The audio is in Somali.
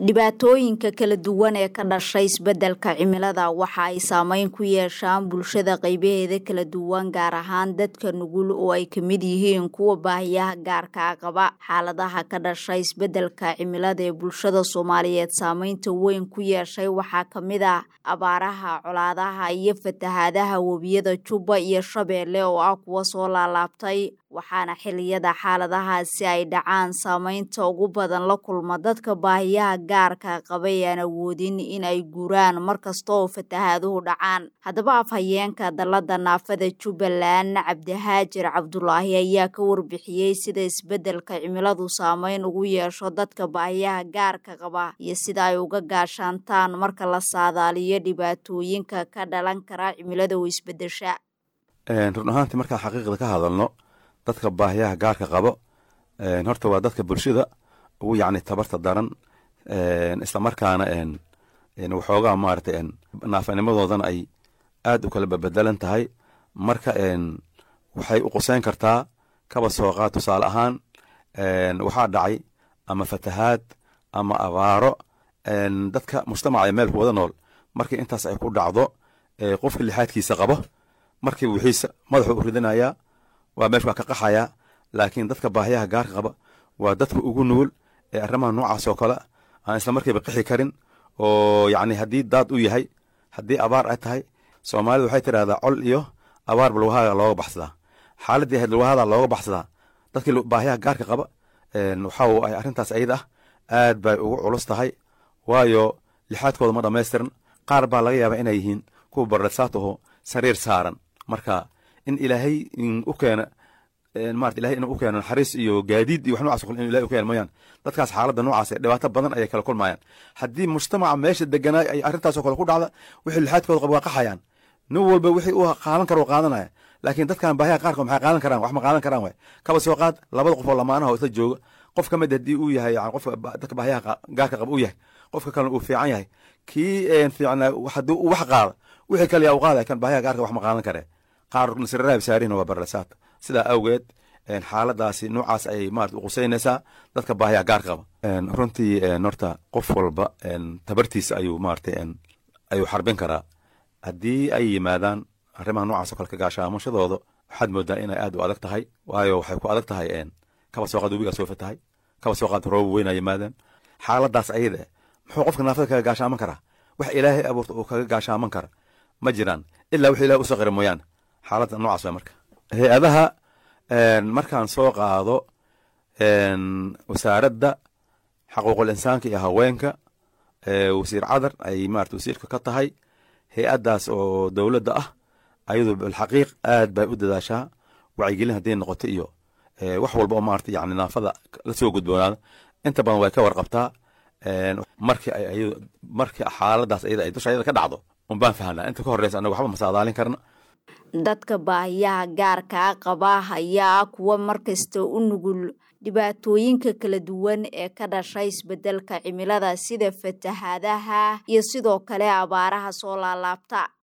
dhibaatooyinka kala duwan ee ka dhashay isbeddelka cimilada waxa ay saameyn ku yeeshaan bulshada qaybaheeda kala duwan gaar ahaan dadka nugul oo ay ka mid yihiin kuwa baahiyaha gaarkaa qaba xaaladaha ka dhashay isbeddelka cimilada ee bulshada soomaaliyeed saameynta weyn ku yeeshay waxaa ka mid ah abaaraha colaadaha iyo fatahaadaha webiyada jubba iyo shabeelle oo ah kuwa soo laalaabtay waxaana xiliyada xaaladahaasi ay dhacaan saameynta ugu badan la kulma dadka baahiyaha gaarka qabay aan awoodin in ay guuraan markasta oo fatahaaduhu dhacaan haddaba afhayeenka dalada naafada jubbaland cabdihaajir cabdulaahi ayaa ka warbixiyey sida isbeddelka cimiladu saameyn ugu yeesho dadka baahiyaha gaarka qaba iyo sida ay uga gaashaantaan marka la saadaaliyo dhibaatooyinka ka dhalan kara cimilada oo isbedesha run ahaantii markaan xaqiiqda ka hadalno dadka baahiyaha gaarka qabo horta waa dadka bulshada ugu yacni tabarta daran islamarkaana waxoogaa maaragtay naafanimadoodana ay aad u kala babedelan tahay marka waxay u quseyn kartaa kaba sooqaa tusaale ahaan waxaa dhacay ama fatahaad ama abaaro dadka mujtamaca ee meel ku wada nool markii intaas ay ku dhacdo qofka lixaadkiisa qabo markii wixiisa madaxu u ridinayaa waa meeshu waa ka qaxayaa laakiin dadka baahiyaha gaarka qaba waa dadka ugu nugul ee arrimaha noocaas oo kale aan isla markiiba qixi karin oo yacni haddii daad u yahay haddii abaar ay tahay soomaalidu waxay tidhahdaa col iyo abaar balwahaaga looga baxsadaa xaaladdii ahayd balwahada looga baxsadaa dadkii baahiyaha gaarka qaba waxa ay arrintaas ayada ah aad bay ugu culus tahay waayo lixaadkooda ma dhammaystiran qaar baa laga yaabaa inay yihiin kuwa barresaat aho sariir saaran marka in ilaahay u keena marat ilahay inuu u keeno naxariis iyo gaadiid iyo wax nocas o kale inu ilahay u keeno mooyaan dadkaas xaaladda noocaas ee dhibaato badan ayay kala kulmayaan haddii mujtamaca meesha deganaay ay arrintaasoo kale ku dhacda wixii lixaadkooda qaba waa qaxayaan nin walba wixii u qaadan karo qaadanaya laakiin dadkan baahiyaha qaarkood maxay qaadan karaan wax ma qaadan karaan waay kaba soo qaad labada qof oo lamaanaha oo isla jooga qof ka mid haddii uu yahay yani qofka dadka baahiyaha gaarka qaba uu yahay qofka kalena uu fiican yahay kii fiicnaa haddii uu wax qaada wixii kale yaa u qaadaya kan baahiyaha gaarka wax ma qaadan karee qaar nasiraraab saarina waa barlasaat sidaa awgeed xaaladaasi noocaas ayay maarata uquseynaysaa dadka baahiyaha gaarka qaba runtii horta qof walba tabartiisa ayuu maarata ayuu xarbin karaa haddii ay yimaadaan arrimaha noocaas oo kale ka gaashaamashadooda waxaad moodaa inay aad u adag tahay waayo waxay ku adag tahay kaba soo qaad webigaa soo fatahay kaba soo qaad rooba weynaa yimaadeen xaaladaas ayada muxuu qofka naafada kaga gaashaaman karaa wax ilaahay abuurta uu kaga gaashaaman kara ma jiraan ilaa wix ilahay usoo qira mooyaane xaaladda noocaas waa marka hay-adaha markaan soo qaado wasaaradda xaquuqul insaanka iyo haweenka wasiir cadar ay maarata wasiirka ka tahay hay-addaas oo dowladda ah ayadu bilxaqiiq aad bay u dadaashaa wacyigelin hadday noqoto iyo wax walba oo maarata yani naafada la soo gudboonaada inta badan way ka warqabtaa markii ay markii xaaladaas ayada ay dusha ayada ka dhacdo un baan fahanaa inta ka horreysa anaga waxba masaadaalin karna dadka baahiyaha gaarkaa qaba ayaa kuwa markasta u nugul dhibaatooyinka kala duwan ee ka dhashay isbeddelka cimilada sida fatahaadaha iyo sidoo kale abaaraha soo laalaabta